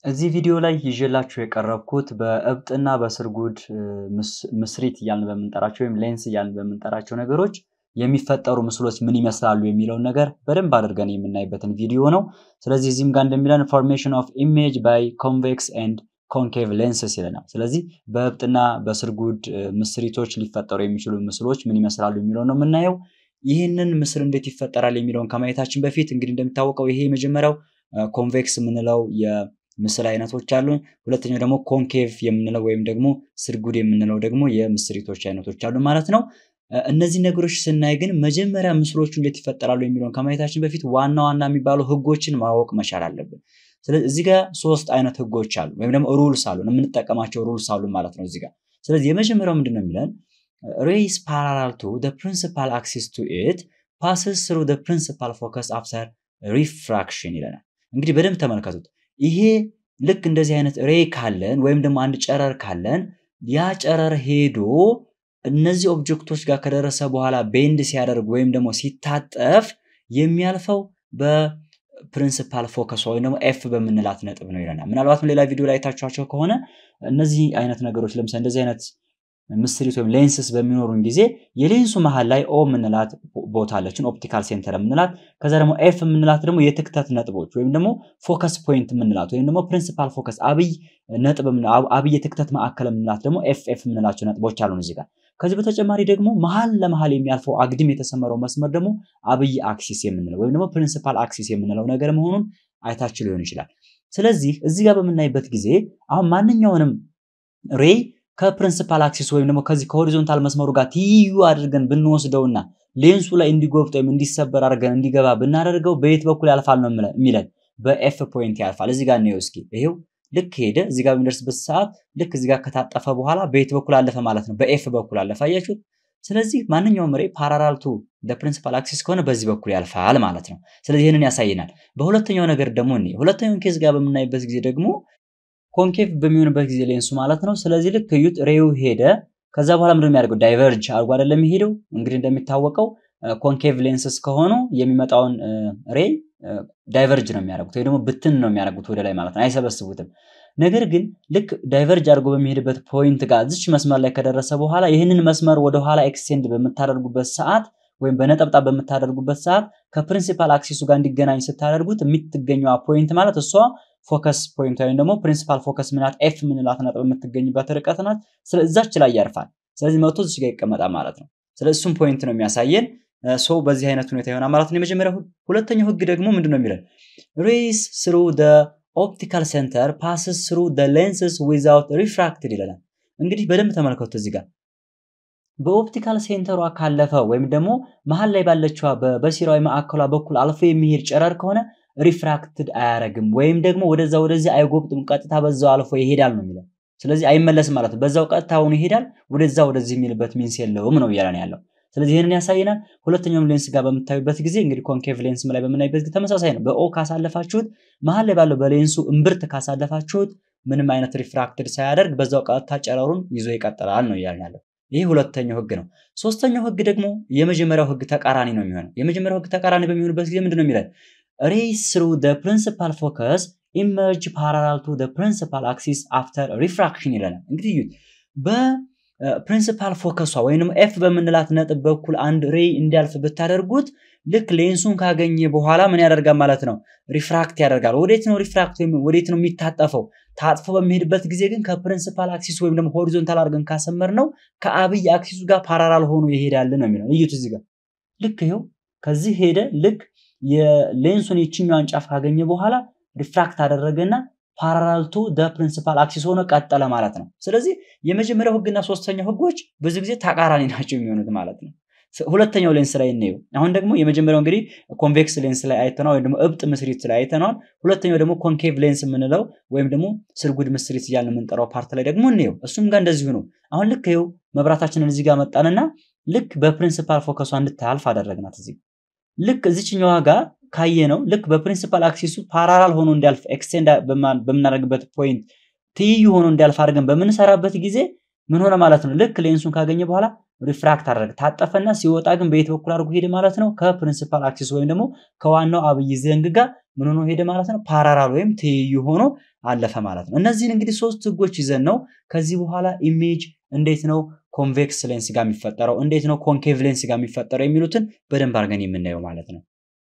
እዚህ ቪዲዮ ላይ ይዤላችሁ የቀረብኩት በእብጥና በስርጉድ ምስሪት እያልን በምንጠራቸው ወይም ሌንስ እያልን በምንጠራቸው ነገሮች የሚፈጠሩ ምስሎች ምን ይመስላሉ የሚለውን ነገር በደንብ አድርገን የምናይበትን ቪዲዮ ነው። ስለዚህ እዚህም ጋር እንደሚለን ፎርሜሽን ኦፍ ኢሜጅ ባይ ኮንቬክስ ኤንድ ኮንኬቭ ሌንስስ ይለናል። ስለዚህ በእብጥና በስርጉድ ምስሪቶች ሊፈጠሩ የሚችሉ ምስሎች ምን ይመስላሉ የሚለው ነው የምናየው። ይህንን ምስል እንዴት ይፈጠራል የሚለውን ከማየታችን በፊት እንግዲህ እንደሚታወቀው ይሄ የመጀመሪያው ኮንቬክስ የምንለው የምስል አይነቶች አሉ። ሁለተኛው ደግሞ ኮንኬቭ የምንለው ወይም ደግሞ ስርጉድ የምንለው ደግሞ የምስሪቶች አይነቶች አሉ ማለት ነው። እነዚህ ነገሮች ስናይ ግን መጀመሪያ ምስሎቹ እንዴት ይፈጠራሉ የሚለውን ከማየታችን በፊት ዋና ዋና የሚባሉ ህጎችን ማወቅ መቻል አለብን። ስለዚህ እዚህ ጋር ሶስት አይነት ህጎች አሉ ወይም ደግሞ ሩልስ አሉ የምንጠቀማቸው ሩልስ አሉ ማለት ነው እዚህ ጋር። ስለዚህ የመጀመሪያው ምንድን ነው የሚለን ሬይስ ፓራላል ቱ ፕሪንሲፓል አክሲስ ቱ ኢት ፓስስ ስሩ ፕሪንሲፓል ፎከስ አፍተር ሪፍራክሽን ይለናል። እንግዲህ በደንብ ተመልከቱት። ይሄ ልክ እንደዚህ አይነት ሬይ ካለን ወይም ደግሞ አንድ ጨረር ካለን ያ ጨረር ሄዶ እነዚህ ኦብጀክቶች ጋር ከደረሰ በኋላ ቤንድ ሲያደርግ ወይም ደግሞ ሲታጠፍ የሚያልፈው በፕሪንሲፓል ፎከስ ወይም ደግሞ ኤፍ በምንላት ነጥብ ነው ይለናል። ምናልባትም ሌላ ቪዲዮ ላይ አይታችኋቸው ከሆነ እነዚህ አይነት ነገሮች ለምሳሌ እንደዚህ አይነት ምስሪት ወይም ሌንስስ በሚኖሩን ጊዜ የሌንሱ መሀል ላይ ኦ የምንላት ቦታ አለችን፣ ኦፕቲካል ሴንተር የምንላት። ከዛ ደግሞ ኤፍ የምንላት ደግሞ የትክተት ነጥቦች ወይም ደግሞ ፎከስ ፖይንት የምንላት ወይም ደግሞ ፕሪንሲፓል ፎከስ አብይ ነጥብ አብይ የትክተት ማዕከል የምንላት ደግሞ ኤፍ ኤፍ የምንላቸው ነጥቦች አሉን እዚህ ጋር። ከዚህ በተጨማሪ ደግሞ መሀል ለመሀል የሚያልፈው አግድም የተሰመረው መስመር ደግሞ አብይ አክሲስ የምንለው ወይም ደግሞ ፕሪንሲፓል አክሲስ የምንለው ነገር መሆኑን አይታችሁ ሊሆን ይችላል። ስለዚህ እዚህ ጋር በምናይበት ጊዜ አሁን ማንኛውንም ሬይ ከፕሪንሲፓል አክሲስ ወይም ደግሞ ከዚህ ከሆሪዞንታል መስመሩ ጋር ትይዩ አድርገን ብንወስደውና ሌንሱ ላይ እንዲጎብጥ ወይም እንዲሰበር አድርገን እንዲገባ ብናደርገው በየት በኩል ያልፋል ነው የሚለን? በኤፍ ፖይንት ያልፋል። እዚህ ጋር ነው እስኪ ይሄው ልክ ሄደ። እዚህ ጋር በሚደርስበት ሰዓት ልክ እዚህ ጋር ከታጠፈ በኋላ በየት በኩል አለፈ ማለት ነው? በኤፍ በኩል አለፈ። አያችሁት? ስለዚህ ማንኛውም ሬይ ፓራላል ቱ ፕሪንሲፓል አክሲስ ከሆነ በዚህ በኩል ያልፋል ማለት ነው። ስለዚህ ይህንን ያሳየናል። በሁለተኛው ነገር ደግሞ እኔ ሁለተኛውን ኬዝ ጋር በምናይበት ጊዜ ደግሞ ኮንኬቭ በሚሆንበት ጊዜ ሌንሱ ማለት ነው። ስለዚህ ልክ እዩት፣ ሬው ሄደ። ከዛ በኋላ ምንድን የሚያደርገው ዳይቨርጅ አድርጎ አይደለም የሚሄደው። እንግዲህ እንደሚታወቀው ኮንኬቭ ሌንስስ ከሆኑ የሚመጣውን ሬይ ዳይቨርጅ ነው የሚያደርጉት ወይ ደግሞ ብትን ነው የሚያደርጉት ወደ ላይ ማለት ነው፣ አይሰበስቡትም። ነገር ግን ልክ ዳይቨርጅ አድርጎ በሚሄድበት ፖይንት ጋር እዚች መስመር ላይ ከደረሰ በኋላ ይህንን መስመር ወደኋላ ኤክስቴንድ በምታደርጉበት ሰዓት ወይም በነጠብጣብ በምታደርጉበት ሰዓት ከፕሪንሲፓል አክሲሱ ጋር እንዲገናኝ ስታደርጉት የምትገኘዋ ፖይንት ማለት እሷ ፎከስ ፖይንት ወይም ደግሞ ፕሪንሲፓል ፎከስ ምናት ኤፍ ምንላት ነጥብ የምትገኝበት ርቀት ናት። ስለዛች ላይ ያርፋል። ስለዚህ መቶ እዚህ ጋር ይቀመጣል ማለት ነው። ስለዚህ እሱም ፖይንት ነው የሚያሳየን። ሰው በዚህ አይነት ሁኔታ ይሆናል ማለት ነው የመጀመሪያው ህግ። ሁለተኛው ህግ ደግሞ ምንድን ነው የሚለን ሬይስ ስሩ ኦፕቲካል ሴንተር ፓስስ ስሩ ሌንስስ ዊዛውት ሪፍራክትድ ይለናል። እንግዲህ በደንብ ተመልከቱ እዚህ ጋር በኦፕቲካል ሴንተሯ ካለፈ ወይም ደግሞ መሀል ላይ ባለችዋ በሲራዊ ማዕከሏ በኩል አልፎ የሚሄድ ጨረር ከሆነ ሪፍራክትድ አያረግም ወይም ደግሞ ወደዛ ወደዚህ አይጎብጥም፣ ቀጥታ በዛው አልፎ ይሄዳል ነው የሚለው። ስለዚህ አይመለስም ማለት ነው። በዛው ቀጥታ ሆኖ ይሄዳል፣ ወደዛ ወደዚህ የሚልበት ሚንስ የለውም ነው እያለን ያለው። ስለዚህ ይህንን ያሳየናል። ሁለተኛውም ሌንስ ጋር በምታዩበት ጊዜ እንግዲህ ኮንኬቭ ሌንስ ላይ በምናይበት ጊዜ ተመሳሳይ ነው። በኦ ካሳለፋችሁት መሀል ላይ ባለው በሌንሱ እምብርት ካሳለፋችሁት ምንም አይነት ሪፍራክትድ ሳያደርግ በዛው ቀጥታ ጨረሩን ይዞ ይቀጥላል ነው እያለን ያለው። ይህ ሁለተኛው ህግ ነው። ሶስተኛው ህግ ደግሞ የመጀመሪያው ህግ ተቃራኒ ነው የሚሆነው። የመጀመሪያው ህግ ተቃራኒ በሚሆንበት ጊዜ ምንድን ነው የሚለን ሬይስ ስሩ ፕሪንሲፓል ፎከስ ኢመርጅ ፓራላል ቱ ፕሪንሲፓል አክሲስ አፍተር ሪፍራክሽን ይለናል። እንግዲህ እዩት በፕሪንሲፓል ፎከሷ ወይም ኤፍ በምንላት ነጥብ በኩል አንድ ሬይ እንዲያልፍ ብታደርጉት ልክ ሌንሱን ካገኘ በኋላ ምን ያደርጋል ማለት ነው? ሪፍራክት ያደርጋል። ወዴት ነው ሪፍራክት ወይም ወዴት ነው የሚታጠፈው? ታጥፎ በሚሄድበት ጊዜ ግን ከፕሪንሲፓል አክሲስ ወይም ደግሞ ሆሪዞንታል አድርገን ካሰመር ነው ከአብይ አክሲሱ ጋር ፓራላል ሆኖ ይሄዳል ነው የሚለው። እዩት እዚህ ጋር ልክ ይኸው ከዚህ ሄደ ልክ የሌንሱን የችኛዋን ጫፍ ካገኘ በኋላ ሪፍራክት አደረገና ፓራላል ቱ ፕሪንሲፓል አክሲስ ሆኖ ቀጠለ ማለት ነው። ስለዚህ የመጀመሪያው ህግና ሶስተኛው ህጎች ብዙ ጊዜ ተቃራኒ ናቸው የሚሆኑት ማለት ነው። ሁለተኛው ሌንስ ላይ እንየው። አሁን ደግሞ የመጀመሪያው እንግዲህ ኮንቬክስ ሌንስ ላይ አይተነዋል፣ ወይም ደግሞ እብጥ ምስሪት ላይ አይተነዋል። ሁለተኛው ደግሞ ኮንኬቭ ሌንስ የምንለው ወይም ደግሞ ስርጉድ ምስሪት እያልን የምንጠራው ፓርት ላይ ደግሞ እንየው። እሱም ጋር እንደዚሁ ነው። አሁን ልክ ይኸው መብራታችንን እዚህ ጋር መጣንና ልክ በፕሪንሲፓል ፎከሷ እንድታልፍ አደረግናት። እዚህ ልክ እዚችኛዋ ጋር ካየ ነው ልክ በፕሪንሲፓል አክሲሱ ፓራላል ሆኖ እንዲያልፍ ኤክስቴንድ በምናደርግበት ፖይንት ትይዩ ሆኖ እንዲያልፍ አድርገን በምንሰራበት ጊዜ ምን ሆነ ማለት ነው? ልክ ሌንሱን ካገኘ በኋላ ሪፍራክት አደረገ ታጠፈና ሲወጣ ግን በየት በኩል አድርጎ ሄደ ማለት ነው? ከፕሪንሲፓል አክሲስ ወይም ደግሞ ከዋናው አብይ ዘንግ ጋር ምን ሆኖ ሄደ ማለት ነው? ፓራራል ወይም ትይዩ ሆኖ አለፈ ማለት ነው። እነዚህን እንግዲህ ሶስት ህጎች ይዘን ነው ከዚህ በኋላ ኢሜጅ እንዴት ነው ኮንቬክስ ሌንስ ጋር የሚፈጠረው፣ እንዴት ነው ኮንኬቭ ሌንስ ጋር የሚፈጠረው የሚሉትን በደንብ አድርገን የምናየው ማለት ነው።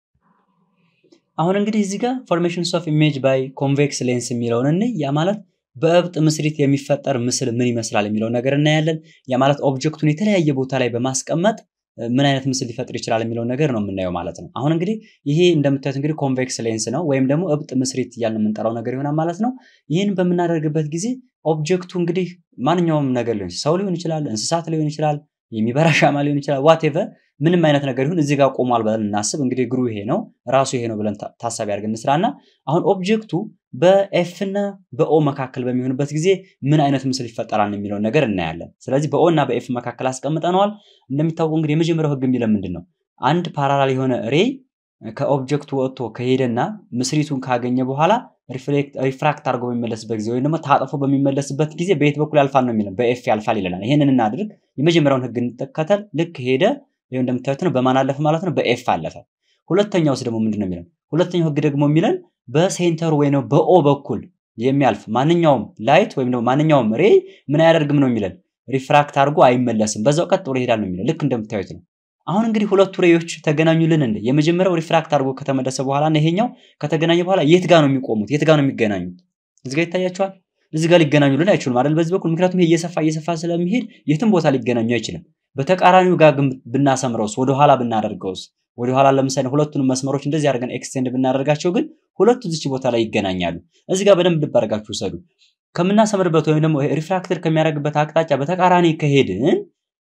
አሁን እንግዲህ እዚህ ጋር ፎርሜሽንስ ኦፍ ኢሜጅ ባይ ኮንቬክስ ሌንስ የሚለውን እንይ። ያ ማለት በእብጥ ምስሪት የሚፈጠር ምስል ምን ይመስላል የሚለውን ነገር እናያለን። ያ ማለት ኦብጀክቱን የተለያየ ቦታ ላይ በማስቀመጥ ምን አይነት ምስል ሊፈጥር ይችላል የሚለውን ነገር ነው የምናየው ማለት ነው። አሁን እንግዲህ ይሄ እንደምታዩት እንግዲህ ኮንቬክስ ሌንስ ነው ወይም ደግሞ እብጥ ምስሪት እያልን የምንጠራው ነገር ይሆናል ማለት ነው። ይህን በምናደርግበት ጊዜ ኦብጀክቱ እንግዲህ ማንኛውም ነገር ሊሆን ሰው ሊሆን ይችላል፣ እንስሳት ሊሆን ይችላል፣ የሚበራ ሻማ ሊሆን ይችላል፣ ዋቴቨር ምንም አይነት ነገር ይሁን እዚህ ጋር ቆሟል ብለን እናስብ። እንግዲህ እግሩ ይሄ ነው ራሱ ይሄ ነው ብለን ታሳቢ አድርገን እንስራና አሁን ኦብጀክቱ በኤፍ እና በኦ መካከል በሚሆንበት ጊዜ ምን አይነት ምስል ይፈጠራል የሚለውን ነገር እናያለን። ስለዚህ በኦ እና በኤፍ መካከል አስቀምጠነዋል። እንደሚታወቀው እንግዲህ የመጀመሪያው ህግ የሚለን ምንድን ነው? አንድ ፓራላል የሆነ ሬይ ከኦብጀክቱ ወጥቶ ከሄደና ምስሪቱን ካገኘ በኋላ ሪፍራክት አድርጎ በሚመለስበት ጊዜ ወይም ደግሞ ታጥፎ በሚመለስበት ጊዜ በየት በኩል ያልፋል ነው የሚለን፣ በኤፍ ያልፋል ይለናል። ይህንን እናድርግ። የመጀመሪያውን ህግ እንጠቀተል። ልክ ሄደ ይኸው እንደምታዩት ነው። በማን አለፈ ማለት ነው? በኤፍ አለፈ። ሁለተኛውስ ደግሞ ምንድን ነው የሚለን? ሁለተኛው ህግ ደግሞ የሚለን በሴንተሩ ወይ ነው በኦ በኩል የሚያልፍ ማንኛውም ላይት ወይም ደግሞ ማንኛውም ሬይ ምን አያደርግም ነው የሚለን? ሪፍራክት አድርጎ አይመለስም፣ በዛው ቀጥ ብሎ ይሄዳል ነው የሚለን። ልክ እንደምታዩት ነው። አሁን እንግዲህ ሁለቱ ሬዮች ተገናኙልን እንደ የመጀመሪያው ሪፍራክት አድርጎ ከተመለሰ በኋላ እና ይሄኛው ከተገናኘ በኋላ የት ጋር ነው የሚቆሙት? የት ጋር ነው የሚገናኙት? እዚህ ጋር ይታያቸዋል። እዚህ ጋር ሊገናኙልን አይችሉም አይደል? በዚህ በኩል ምክንያቱም ይሄ እየሰፋ እየሰፋ ስለሚሄድ የትም ቦታ ሊገናኙ አይችልም። በተቃራኒው ጋር ግን ብናሰምረውስ ወደኋላ ብናደርገውስ ወደኋላ ለምሳሌ ሁለቱንም መስመሮች እንደዚህ አድርገን ኤክስቴንድ ብናደርጋቸው ግን ሁለቱ እዚች ቦታ ላይ ይገናኛሉ። እዚህ ጋር በደንብ ልብ አድርጋችሁ ውሰዱ። ከምናሰምርበት ወይም ደግሞ ሪፍራክተር ከሚያደርግበት አቅጣጫ በተቃራኒ ከሄድን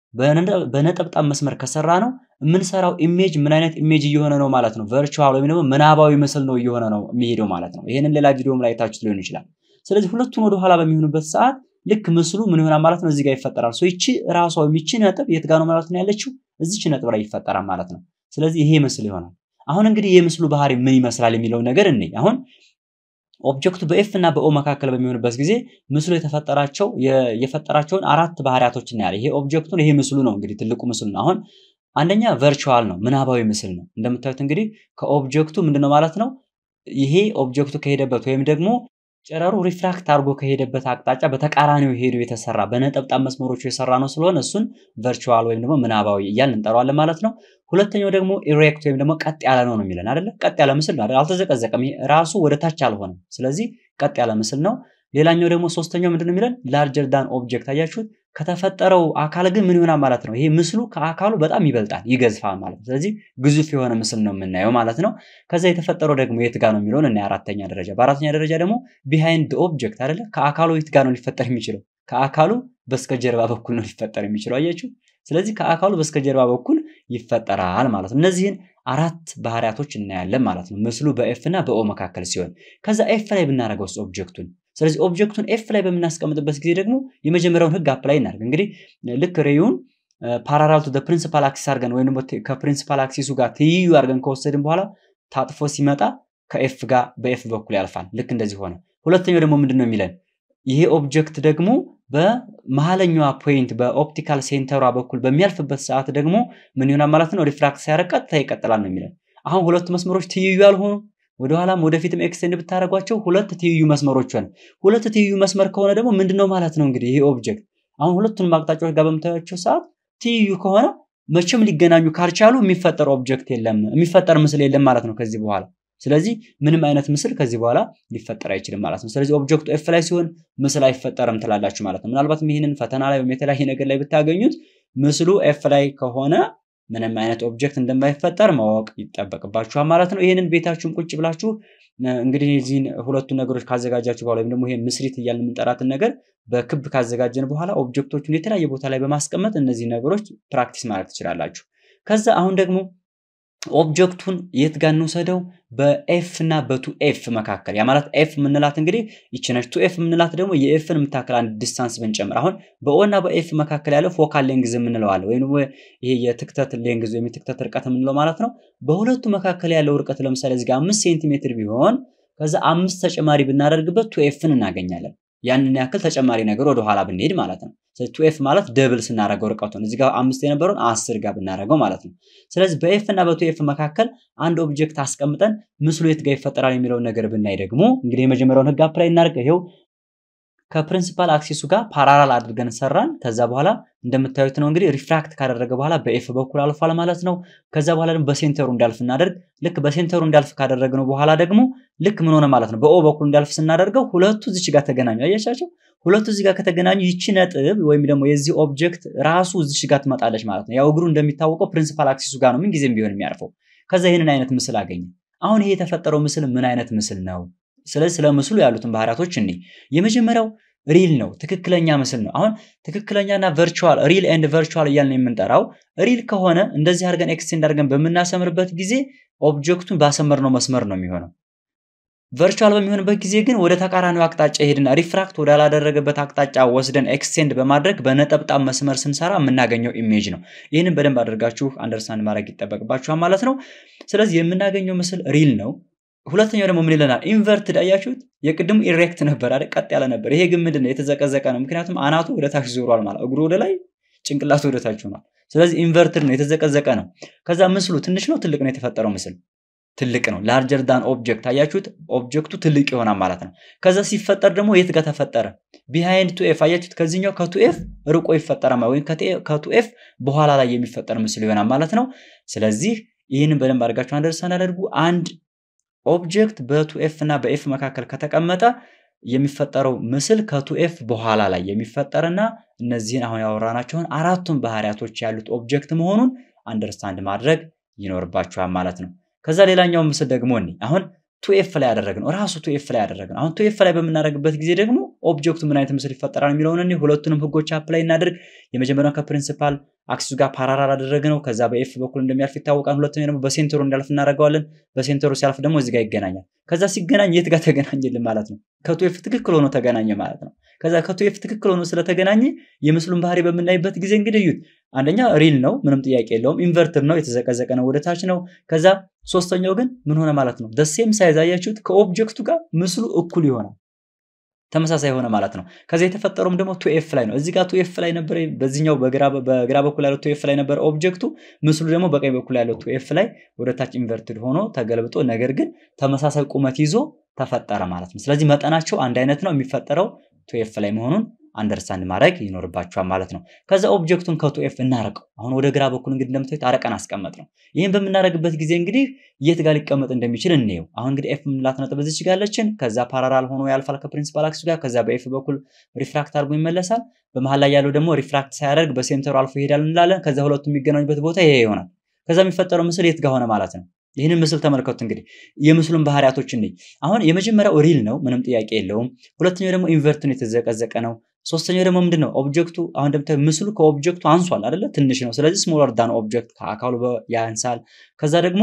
በነጠብጣብ መስመር ከሰራ ነው የምንሰራው ኢሜጅ ምን አይነት ኢሜጅ እየሆነ ነው ማለት ነው። ቨርቹዋል ወይም ደግሞ ምናባዊ ምስል ነው እየሆነ ነው የሚሄደው ማለት ነው። ይህንን ሌላ ቪዲዮም ላይ ታችሁት ሊሆን ይችላል። ስለዚህ ሁለቱን ወደኋላ በሚሆኑበት ሰዓት ልክ ምስሉ ምን ይሆናል ማለት ነው። እዚህ ጋር ይፈጠራል። ሶ ይቺ ራሷ ይቺ ነጥብ የት ጋር ነው ማለት ነው ያለችው? እዚች ነጥብ ላይ ይፈጠራል ማለት ነው። ስለዚህ ይሄ ምስል ይሆናል። አሁን እንግዲህ የምስሉ ባህሪ ምን ይመስላል የሚለው ነገር እንይ። አሁን ኦብጀክቱ በኤፍ እና በኦ መካከል በሚሆንበት ጊዜ ምስሉ የተፈጠራቸው የፈጠራቸውን አራት ባህሪያቶች እናያለን። ይሄ ኦብጀክቱን ይሄ ምስሉ ነው እንግዲህ ትልቁ ምስሉ ነው። አሁን አንደኛ ቨርቹዋል ነው፣ ምናባዊ ምስል ነው። እንደምታዩት እንግዲህ ከኦብጀክቱ ምንድነው ማለት ነው ይሄ ኦብጀክቱ ከሄደበት ወይም ደግሞ ጨረሩ ሪፍራክት አድርጎ ከሄደበት አቅጣጫ በተቃራኒው ሄዶ የተሰራ በነጠብጣብ መስመሮቹ የሰራ ነው ስለሆነ እሱን ቨርቹዋል ወይም ደግሞ ምናባዊ እያልን እንጠራዋለን ማለት ነው። ሁለተኛው ደግሞ ኢሬክት ወይም ደግሞ ቀጥ ያለ ነው ነው የሚለን አይደለ? ቀጥ ያለ ምስል ነው አይደል? አልተዘቀዘቀም። ራሱ ወደ ታች አልሆነም። ስለዚህ ቀጥ ያለ ምስል ነው። ሌላኛው ደግሞ ሶስተኛው ምንድነው የሚለን ላርጀር ዳን ኦብጀክት አያችሁት? ከተፈጠረው አካል ግን ምን ይሆናል ማለት ነው። ይሄ ምስሉ ከአካሉ በጣም ይበልጣል፣ ይገዝፋል ማለት ነው። ስለዚህ ግዙፍ የሆነ ምስል ነው የምናየው ማለት ነው። ከዛ የተፈጠረው ደግሞ የት ጋር ነው የሚለውን እና አራተኛ ደረጃ በአራተኛ ደረጃ ደግሞ ቢሃይንድ ኦብጀክት አይደለ? ከአካሉ የት ጋር ነው ሊፈጠር የሚችለው? ከአካሉ በስተጀርባ በኩል ነው ሊፈጠር የሚችለው አያችሁ። ስለዚህ ከአካሉ በስተጀርባ በኩል ይፈጠራል ማለት ነው። እነዚህን አራት ባህሪያቶች እናያለን ማለት ነው። ምስሉ በኤፍ እና በኦ መካከል ሲሆን ከዛ ኤፍ ላይ ብናደርገው ኦብጀክቱን ስለዚህ ኦብጀክቱን ኤፍ ላይ በምናስቀምጥበት ጊዜ ደግሞ የመጀመሪያውን ህግ አፕላይ እናደርግ። እንግዲህ ልክ ሬዩን ፓራራል ቱ ፕሪንሲፓል አክሲስ አድርገን ወይም ደግሞ ከፕሪንሲፓል አክሲሱ ጋር ትይዩ አድርገን ከወሰድን በኋላ ታጥፎ ሲመጣ ከኤፍ ጋር በኤፍ በኩል ያልፋል። ልክ እንደዚህ ሆነ። ሁለተኛው ደግሞ ምንድን ነው የሚለን ይሄ ኦብጀክት ደግሞ በመሀለኛዋ ፖይንት በኦፕቲካል ሴንተሯ በኩል በሚያልፍበት ሰዓት ደግሞ ምን ይሆናል ማለት ነው? ሪፍራክት ሲያደርግ ቀጥታ ይቀጥላል ነው የሚለን። አሁን ሁለቱ መስመሮች ትይዩ ያልሆኑ ወደኋላም ወደፊትም ኤክስቴንድ ብታደርጓቸው ሁለት ትይዩ መስመሮች ሆነ። ሁለት ትይዩ መስመር ከሆነ ደግሞ ምንድነው ማለት ነው እንግዲህ ይሄ ኦብጀክት አሁን ሁለቱንም አቅጣጫዎች ጋር በምታያቸው ሰዓት ትይዩ ከሆነ መቼም ሊገናኙ ካልቻሉ የሚፈጠር ኦብጀክት የለም፣ የሚፈጠር ምስል የለም ማለት ነው ከዚህ በኋላ። ስለዚህ ምንም አይነት ምስል ከዚህ በኋላ ሊፈጠር አይችልም ማለት ነው። ስለዚህ ኦብጀክቱ ኤፍ ላይ ሲሆን ምስል አይፈጠርም ትላላችሁ ማለት ነው። ምናልባትም ይህንን ፈተና ላይ ወይም የተለያየ ነገር ላይ ብታገኙት ምስሉ ኤፍ ላይ ከሆነ ምንም አይነት ኦብጀክት እንደማይፈጠር ማወቅ ይጠበቅባችኋል ማለት ነው። ይህንን ቤታችሁን ቁጭ ብላችሁ እንግዲህ እዚህን ሁለቱን ነገሮች ካዘጋጃችሁ በኋላ ወይም ደግሞ ይሄ ምስሪት እያልን የምንጠራትን ነገር በክብ ካዘጋጀን በኋላ ኦብጀክቶቹን የተለያየ ቦታ ላይ በማስቀመጥ እነዚህ ነገሮች ፕራክቲስ ማድረግ ትችላላችሁ። ከዛ አሁን ደግሞ ኦብጀክቱን የት ጋር እንውሰደው? በኤፍ እና በቱ ኤፍ መካከል ያ ማለት ኤፍ የምንላት እንግዲህ ይቺ ነች። ቱ ኤፍ የምንላት ደግሞ የኤፍን የምታክል አንድ ዲስታንስ ብንጨምር አሁን በኦ እና በኤፍ መካከል ያለው ፎካል ሌንግዝ የምንለው አለ ወይም ደግሞ ይሄ የትክተት ሌንግዝ ወይም የትክተት ርቀት የምንለው ማለት ነው። በሁለቱ መካከል ያለው ርቀት ለምሳሌ እዚህ ጋር አምስት ሴንቲሜትር ቢሆን ከዛ አምስት ተጨማሪ ብናደርግበት ቱ ኤፍን እናገኛለን። ያንን ያክል ተጨማሪ ነገር ወደኋላ ብንሄድ ማለት ነው። ቱ ኤፍ ማለት ደብል ስናደርገው ርቀቱን እዚህ ጋር አምስት የነበረውን አስር ጋር ብናደርገው ማለት ነው። ስለዚህ በኤፍ እና በቱ ኤፍ መካከል አንድ ኦብጀክት አስቀምጠን ምስሉ የት ጋር ይፈጠራል የሚለውን ነገር ብናይ ደግሞ እንግዲህ የመጀመሪያውን ህግ አፕላይ እናድርግ። ይሄው ከፕሪንሲፓል አክሲሱ ጋር ፓራላል አድርገን ሰራን። ከዛ በኋላ እንደምታዩት ነው እንግዲህ ሪፍራክት ካደረገ በኋላ በኤፍ በኩል አልፏል ማለት ነው። ከዛ በኋላ ደግሞ በሴንተሩ እንዳልፍ እናደርግ። ልክ በሴንተሩ እንዳልፍ ካደረግነው በኋላ ደግሞ ልክ ምን ሆነ ማለት ነው። በኦ በኩል እንዳልፍ ስናደርገው ሁለቱ እዚች ጋር ተገናኙ። አያቻቸው ሁለቱ እዚህ ጋር ከተገናኙ ይቺ ነጥብ ወይም ደግሞ የዚህ ኦብጀክት ራሱ እዚች ጋር ትመጣለች ማለት ነው። ያው እግሩ እንደሚታወቀው ፕሪንሲፓል አክሲሱ ጋር ነው ምንጊዜም ቢሆን የሚያርፈው። ከዛ ይህንን አይነት ምስል አገኘ። አሁን ይሄ የተፈጠረው ምስል ምን አይነት ምስል ነው? ስለዚህ ስለ ምስሉ ያሉትን ባህሪያቶች እኔ የመጀመሪያው ሪል ነው፣ ትክክለኛ ምስል ነው። አሁን ትክክለኛና ቨርቹዋል ሪል ኤንድ ቨርቹዋል እያልን የምንጠራው ሪል ከሆነ እንደዚህ አድርገን ኤክስቴንድ አድርገን በምናሰምርበት ጊዜ ኦብጀክቱን ባሰመርነው መስመር ነው የሚሆነው። ቨርቹዋል በሚሆንበት ጊዜ ግን ወደ ተቃራኒው አቅጣጫ ይሄድና ሪፍራክት ወዳላደረገበት አቅጣጫ ወስደን ኤክስቴንድ በማድረግ በነጠብጣብ መስመር ስንሰራ የምናገኘው ኢሜጅ ነው። ይህንን በደንብ አድርጋችሁ አንደርስታንድ ማድረግ ይጠበቅባችኋል ማለት ነው። ስለዚህ የምናገኘው ምስል ሪል ነው። ሁለተኛው ደግሞ ምን ይለናል? ኢንቨርትድ አያችሁት? የቅድሙ ኢሬክት ነበር አይደል? ቀጥ ያለ ነበር። ይሄ ግን ምንድን ነው? የተዘቀዘቀ ነው። ምክንያቱም አናቱ ወደ ታች ዞሯል ማለት እግሩ ወደ ላይ፣ ጭንቅላቱ ወደ ታች ሆኗል። ስለዚህ ኢንቨርትድ ነው፣ የተዘቀዘቀ ነው። ከዛ ምስሉ ትንሽ ነው ትልቅ ነው? የተፈጠረው ምስል ትልቅ ነው። ላርጀር ዳን ኦብጀክት አያችሁት? ኦብጀክቱ ትልቅ ይሆናል ማለት ነው። ከዛ ሲፈጠር ደግሞ የት ጋር ተፈጠረ? ቢሃይንድ ቱ ኤፍ አያችሁት? ከዚህኛው ከቱ ኤፍ ርቆ ይፈጠራል ወይም ከቱ ኤፍ በኋላ ላይ የሚፈጠር ምስል ይሆናል ማለት ነው። ስለዚህ ይህንን በደንብ አድርጋችሁ አንደርስታንድ አድርጉ። አንድ ኦብጀክት በቱ ኤፍ እና በኤፍ መካከል ከተቀመጠ የሚፈጠረው ምስል ከቱ ኤፍ በኋላ ላይ የሚፈጠርና እነዚህን አሁን ያወራናቸውን አራቱን ባህሪያቶች ያሉት ኦብጀክት መሆኑን አንደርስታንድ ማድረግ ይኖርባችኋል ማለት ነው። ከዛ ሌላኛው ምስል ደግሞ እኔ አሁን ቱኤፍ ላይ ያደረግነው ራሱ ቱኤፍ ላይ ያደረግነው አሁን ቱኤፍ ላይ በምናደርግበት ጊዜ ደግሞ ኦብጀክቱ ምን አይነት ምስል ይፈጠራል የሚለውን እኔ ሁለቱንም ህጎች አፕላይ እናድርግ። የመጀመሪያው ከፕሪንሲፓል አክሲሱ ጋር ፓራራል አደረግነው። ከዛ በኤፍ በኩል እንደሚያልፍ ይታወቃል። ሁለተኛው ደግሞ በሴንተሩ እንዳልፍ እናደርገዋለን። በሴንተሩ ሲያልፍ ደግሞ እዚህ ጋር ይገናኛል። ከዛ ሲገናኝ የት ጋር ተገናኘልን ማለት ነው? ከቱኤፍ ትክክል ሆኖ ተገናኘ ማለት ነው። ከዛ ከቱኤፍ ትክክል ሆኖ ስለተገናኘ የምስሉን ባህሪ በምናይበት ጊዜ እንግዲህ እዩት። አንደኛ ሪል ነው፣ ምንም ጥያቄ የለውም። ኢንቨርትር ነው፣ የተዘቀዘቀ ነው፣ ወደ ታች ነው። ከዛ ሶስተኛው ግን ምን ሆነ ማለት ነው? ደሴም ሳይዝ አያችሁት፣ ከኦብጀክቱ ጋር ምስሉ እኩል ይሆናል ተመሳሳይ የሆነ ማለት ነው። ከዛ የተፈጠረውም ደግሞ ቱኤፍ ላይ ነው። እዚህ ጋር ቱኤፍ ላይ ነበር፣ በዚህኛው በግራ በኩል ያለው ቱኤፍ ላይ ነበር ኦብጀክቱ። ምስሉ ደግሞ በቀኝ በኩል ያለው ቱኤፍ ላይ ወደ ታች ኢንቨርትድ ሆኖ ተገልብጦ፣ ነገር ግን ተመሳሳይ ቁመት ይዞ ተፈጠረ ማለት ነው። ስለዚህ መጠናቸው አንድ አይነት ነው። የሚፈጠረው ቱኤፍ ላይ መሆኑን አንደርስታንድ ማድረግ ይኖርባቸዋል ማለት ነው። ከዛ ኦብጀክቱን ከቱኤፍ እናረቀው። አሁን ወደ ግራ በኩል እንግዲህ እንደምታዩት አረቀን አስቀመጥ ነው። ይህን በምናደርግበት ጊዜ እንግዲህ የት ጋር ሊቀመጥ እንደሚችል እንየው። አሁን እንግዲህ ኤፍ የምንላት ነጥብ እዚች ጋር አለችን። ከዛ ፓራራል ሆኖ ያልፋል ከፕሪንሲፓል አክሲሱ ጋር። ከዛ በኤፍ በኩል ሪፍራክት አድርጎ ይመለሳል። በመሀል ላይ ያለው ደግሞ ሪፍራክት ሳያደርግ በሴንተሩ አልፎ ይሄዳል እንላለን። ከዛ ሁለቱ የሚገናኙበት ቦታ ይሄ ይሆናል። ከዛ የሚፈጠረው ምስል የት ጋር ሆነ ማለት ነው። ይህንን ምስል ተመልከቱ። እንግዲህ የምስሉን ባህሪያቶች እንይ። አሁን የመጀመሪያው ሪል ነው፣ ምንም ጥያቄ የለውም። ሁለተኛው ደግሞ ኢንቨርት ነው፣ የተዘቀዘቀ ነው። ሶስተኛው ደግሞ ምንድን ነው? ኦብጀክቱ አሁን እንደምታዩ ምስሉ ከኦብጀክቱ አንሷል አይደለ? ትንሽ ነው። ስለዚህ ስሞለር ዳን ኦብጀክት ከአካሉ ያንሳል። ከዛ ደግሞ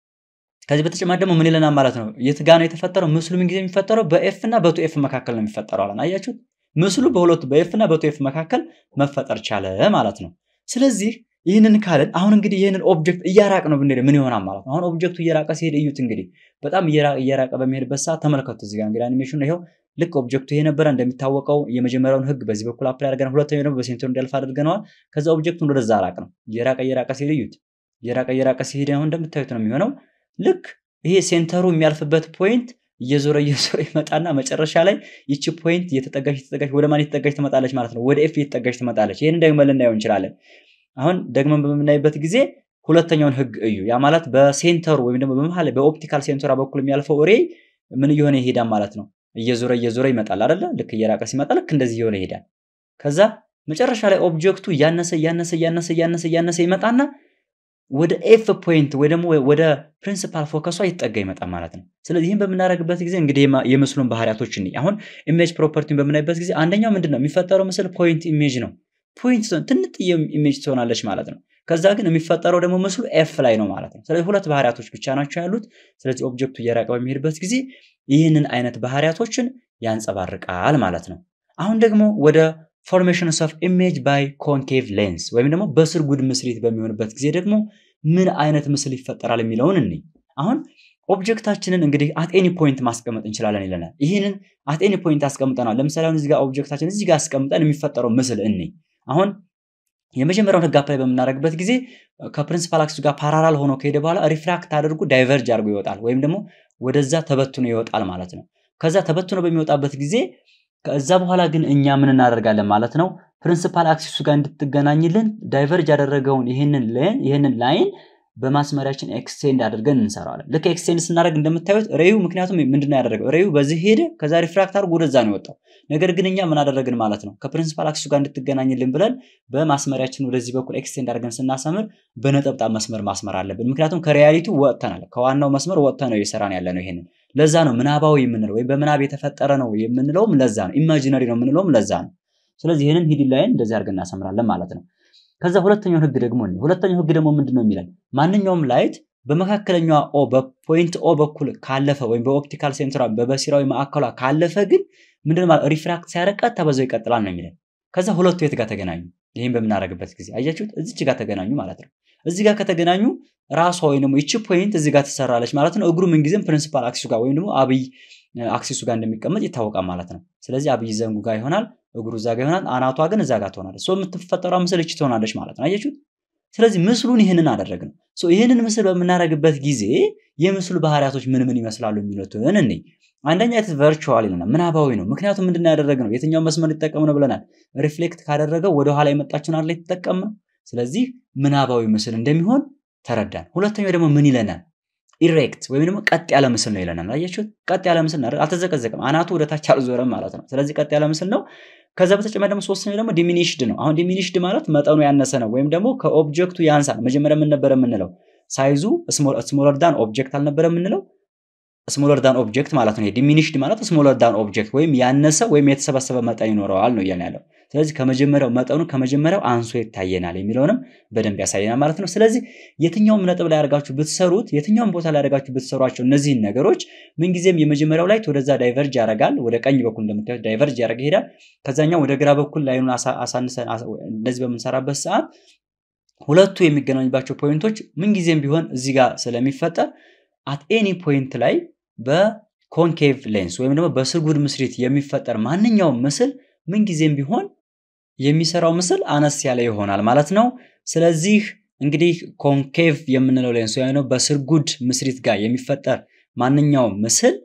ከዚህ በተጨማሪ ደግሞ ምን ይለናል ማለት ነው? የት ጋ ነው የተፈጠረው? ምስሉ ምን ጊዜ የሚፈጠረው በኤፍ እና በቱ ኤፍ መካከል ነው የሚፈጠረው አለን። አያችሁት? ምስሉ በሁለቱ በኤፍ እና በቱ ኤፍ መካከል መፈጠር ቻለ ማለት ነው። ስለዚህ ይህንን ካለን አሁን እንግዲህ ይህንን ኦብጀክት እያራቅ ነው ብንሄድ ምን ይሆናል ማለት ነው? አሁን ኦብጀክቱ እየራቀ ሲሄድ እዩት እንግዲህ በጣም እየራቀ በሚሄድበት ሰዓት ተመልከቱ። እዚህ ጋር እንግዲህ አኒሜሽኑ ይኸው ልክ ኦብጀክቱ ይሄ ነበረ። እንደሚታወቀው የመጀመሪያውን ህግ በዚህ በኩል አፕላይ አድርገን ሁለተኛው ደግሞ በሴንተሩ እንዲያልፍ አድርገነዋል። ከዛ ኦብጀክቱን ወደዛ አራቅ ነው። እየራቀ እየራቀ ሲሄድ እዩት። እየራቀ እየራቀ ሲሄድ አሁን እንደምታዩት ነው የሚሆነው። ልክ ይሄ ሴንተሩ የሚያልፍበት ፖይንት እየዞረ እየዞረ ይመጣና መጨረሻ ላይ ይቺ ፖይንት እየተጠጋች እየተጠጋች ወደ ማን እየተጠጋች ትመጣለች ማለት ነው? ወደ ኤፍ እየተጠጋች ትመጣለች። ይህን ደግመን ልናየው እንችላለን። አሁን ደግመን በምናይበት ጊዜ ሁለተኛውን ህግ እዩ። ያ ማለት በሴንተሩ ወይም ደግሞ በመሀል በኦፕቲካል ሴንተሯ በኩል የሚያልፈው ሬ ምን እየሆነ ይሄዳል ማለት ነው? እየዞረ እየዞረ ይመጣል አይደለ? ልክ እየራቀ ሲመጣ ልክ እንደዚህ እየሆነ ይሄዳል። ከዛ መጨረሻ ላይ ኦብጀክቱ እያነሰ እያነሰ እያነሰ እያነሰ እያነሰ ይመጣና ወደ ኤፍ ፖይንት ወይ ደግሞ ወደ ፕሪንሲፓል ፎከሷ ይጠጋ ይመጣል ማለት ነው። ስለዚህ ይህን በምናደርግበት ጊዜ እንግዲህ የምስሉን ባህሪያቶች እንይ። አሁን ኢሜጅ ፕሮፐርቲን በምናይበት ጊዜ አንደኛው ምንድን ነው የሚፈጠረው ምስል ፖይንት ኢሜጅ ነው። ፖይንት ትንጥዬ ኢሜጅ ትሆናለች ማለት ነው። ከዛ ግን የሚፈጠረው ደግሞ ምስሉ ኤፍ ላይ ነው ማለት ነው። ስለዚህ ሁለት ባህሪያቶች ብቻ ናቸው ያሉት። ስለዚህ ኦብጀክቱ እየራቀ በሚሄድበት ጊዜ ይህንን አይነት ባህሪያቶችን ያንጸባርቃል ማለት ነው። አሁን ደግሞ ወደ ፎርሜሽንስ ኦፍ ኢሜጅ ባይ ኮንኬቭ ሌንስ ወይም ደግሞ በስርጉድ ምስሪት በሚሆንበት ጊዜ ደግሞ ምን አይነት ምስል ይፈጠራል የሚለውን እንይ። አሁን ኦብጀክታችንን እንግዲህ አትኤኒ ፖይንት ማስቀመጥ እንችላለን ይለናል። ይህንን አትኤኒ ፖይንት አስቀምጠናል። ለምሳሌ አሁን እዚህ ጋር ኦብጀክታችን እዚህ ጋር አስቀምጠን የሚፈጠረው ምስል እኔ አሁን የመጀመሪያውን ህግ አፕላይ በምናደርግበት ጊዜ ከፕሪንሲፓል አክሲሱ ጋር ፓራላል ሆኖ ከሄደ በኋላ ሪፍራክት አድርጎ ዳይቨርጅ አድርጎ ይወጣል ወይም ደግሞ ወደዛ ተበትኖ ይወጣል ማለት ነው። ከዛ ተበትኖ በሚወጣበት ጊዜ ከዛ በኋላ ግን እኛ ምን እናደርጋለን ማለት ነው ፕሪንሲፓል አክሲሱ ጋር እንድትገናኝልን ዳይቨርጅ ያደረገውን ይህንን ላይን ይህንን ላይን በማስመሪያችን ኤክስቴንድ አድርገን እንሰራዋለን። ልክ ኤክስቴንድ ስናደርግ እንደምታዩት ሬዩ ምክንያቱም ምንድነው ያደረገው ሬዩ በዚህ ሄደ፣ ከዛ ሪፍራክት አድርጎ ወደዛ ነው የወጣው። ነገር ግን እኛ ምን አደረግን ማለት ነው ከፕሪንሲፓል አክሲሱ ጋር እንድትገናኝልን ብለን በማስመሪያችን ወደዚህ በኩል ኤክስቴንድ አድርገን ስናሰምር በነጠብጣብ መስመር ማስመር አለብን። ምክንያቱም ከሪያሊቲ ወጥተናል፣ ከዋናው መስመር ወጥተን ነው እየሰራን ያለ ነው። ይሄንን ለዛ ነው ምናባዊ የምንለው ወይም በምናብ የተፈጠረ ነው የምንለውም ለዛ ነው። ኢማጂነሪ ነው የምንለውም ለዛ ነው። ስለዚህ ይህንን ሂድን ላይን እንደዚህ አድርገን እናሰምራለን ማለት ነው። ከዛ ሁለተኛው ህግ ደግሞ ሁለተኛው ህግ ደግሞ ምንድን ነው የሚለን ማንኛውም ላይት በመካከለኛዋ ኦ በፖይንት ኦ በኩል ካለፈ ወይም በኦፕቲካል ሴንትሯ በበሲራዊ ማዕከሏ ካለፈ ግን ምንድን ማለት ሪፍራክት ሲያደርግ ቀጥታ በዛው ይቀጥላል ነው የሚለን። ከዛ ሁለቱ የት ጋር ተገናኙ? ይህም በምናደርግበት ጊዜ አያችሁት፣ እዚች ጋር ተገናኙ ማለት ነው። እዚህ ጋር ከተገናኙ ራሷ ወይም ደግሞ ይቺ ፖይንት እዚህ ጋር ትሰራለች ማለት ነው። እግሩ ምንጊዜም ፕሪንሲፓል አክሲሱ ጋር ወይም ደግሞ አብይ አክሲሱ ጋር እንደሚቀመጥ ይታወቃል ማለት ነው። ስለዚህ አብይ ዘንጉ ጋር ይሆናል፣ እግሩ እዛ ጋር ይሆናል፣ አናቷ ግን እዛ ጋር ትሆናለች። ሶ የምትፈጠሯ ምስል እቺ ትሆናለች ማለት ነው። አያችሁት? ስለዚህ ምስሉን ይህንን አደረግን። ሶ ይህንን ምስል በምናደርግበት ጊዜ የምስሉ ባህሪያቶች ምን ምን ይመስላሉ የሚሉትን እኔ አንደኛ የት ቨርቹዋል ይለናል፣ ምናባዊ ነው። ምክንያቱም ምንድን ያደረግነው የትኛው መስመር ሊጠቀም ነው ብለናል። ሪፍሌክት ካደረገው ወደኋላ የመጣችውን አለ የተጠቀም ነው። ስለዚህ ምናባዊ ምስል እንደሚሆን ተረዳን። ሁለተኛው ደግሞ ምን ይለናል? ኢሬክት ወይም ደግሞ ቀጥ ያለ ምስል ነው ይለናል። አያችሁት? ቀጥ ያለ ምስል ነው፣ አልተዘቀዘቅም፣ አናቱ ወደ ታች አልዞረም ማለት ነው። ስለዚህ ቀጥ ያለ ምስል ነው። ከዛ በተጨማሪ ደግሞ ሶስተኛው ደግሞ ዲሚኒሽድ ነው። አሁን ዲሚኒሽድ ማለት መጠኑ ያነሰ ነው ወይም ደግሞ ከኦብጀክቱ ያንሳል። መጀመሪያ ምን ነበረ የምንለው? ሳይዙ ስሞለር ዳን ኦብጀክት አልነበረ የምንለው? ስሞለር ዳን ኦብጀክት ማለት ነው። ዲሚኒሽድ ማለት ስሞለር ዳን ኦብጀክት ወይም ያነሰ ወይም የተሰበሰበ መጠን ይኖረዋል ነው እያልን ያለው። ስለዚህ ከመጀመሪያው መጠኑ ከመጀመሪያው አንሶ ይታየናል የሚለውንም በደንብ ያሳየናል ማለት ነው። ስለዚህ የትኛውም ነጥብ ላይ አድርጋችሁ ብትሰሩት፣ የትኛውም ቦታ ላይ አድርጋችሁ ብትሰሯቸው እነዚህን ነገሮች ምንጊዜም የመጀመሪያው ላይት ወደዛ ዳይቨርጅ ያደርጋል። ወደ ቀኝ በኩል እንደምታዩት ዳይቨርጅ ያደረገ ይሄዳል። ከዛኛው ወደ ግራ በኩል ላይኑን አሳንሰን እንደዚህ በምንሰራበት ሰዓት ሁለቱ የሚገናኙባቸው ፖይንቶች ምንጊዜም ቢሆን እዚህ ጋር ስለሚፈጠር አት ኤኒ ፖይንት ላይ በኮንኬቭ ሌንስ ወይም ደግሞ በስርጉድ ምስሪት የሚፈጠር ማንኛውም ምስል ምንጊዜም ቢሆን የሚሰራው ምስል አነስ ያለ ይሆናል ማለት ነው። ስለዚህ እንግዲህ ኮንኬቭ የምንለው ሌንስ ወይም በስርጉድ ምስሪት ጋር የሚፈጠር ማንኛውም ምስል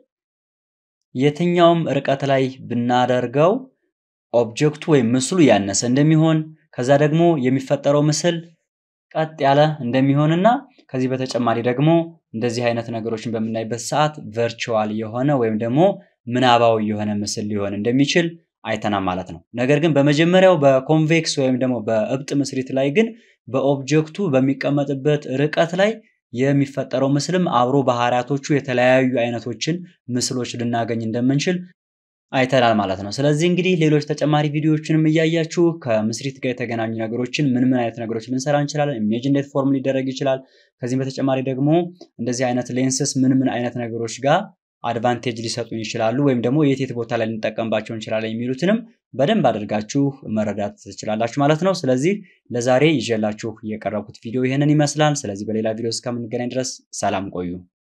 የትኛውም ርቀት ላይ ብናደርገው ኦብጀክቱ ወይም ምስሉ ያነሰ እንደሚሆን ከዛ ደግሞ የሚፈጠረው ምስል ቀጥ ያለ እንደሚሆንና ከዚህ በተጨማሪ ደግሞ እንደዚህ አይነት ነገሮችን በምናይበት ሰዓት ቨርቹዋል የሆነ ወይም ደግሞ ምናባዊ የሆነ ምስል ሊሆን እንደሚችል አይተናል ማለት ነው። ነገር ግን በመጀመሪያው በኮንቬክስ ወይም ደግሞ በእብጥ ምስሪት ላይ ግን በኦብጀክቱ በሚቀመጥበት ርቀት ላይ የሚፈጠረው ምስልም አብሮ ባህሪያቶቹ የተለያዩ አይነቶችን ምስሎች ልናገኝ እንደምንችል አይተናል ማለት ነው። ስለዚህ እንግዲህ ሌሎች ተጨማሪ ቪዲዮዎችንም እያያችሁ ከምስሪት ጋር የተገናኙ ነገሮችን ምን ምን አይነት ነገሮች ልንሰራ እንችላለን፣ ኢሜጅ እንዴት ፎርም ሊደረግ ይችላል፣ ከዚህም በተጨማሪ ደግሞ እንደዚህ አይነት ሌንስስ ምን ምን አይነት ነገሮች ጋር አድቫንቴጅ ሊሰጡን ይችላሉ ወይም ደግሞ የት የት ቦታ ላይ ልንጠቀምባቸው እንችላለን የሚሉትንም በደንብ አድርጋችሁ መረዳት ትችላላችሁ ማለት ነው። ስለዚህ ለዛሬ ይዤላችሁ የቀረብኩት ቪዲዮ ይህንን ይመስላል። ስለዚህ በሌላ ቪዲዮ እስከምንገናኝ ድረስ ሰላም ቆዩ።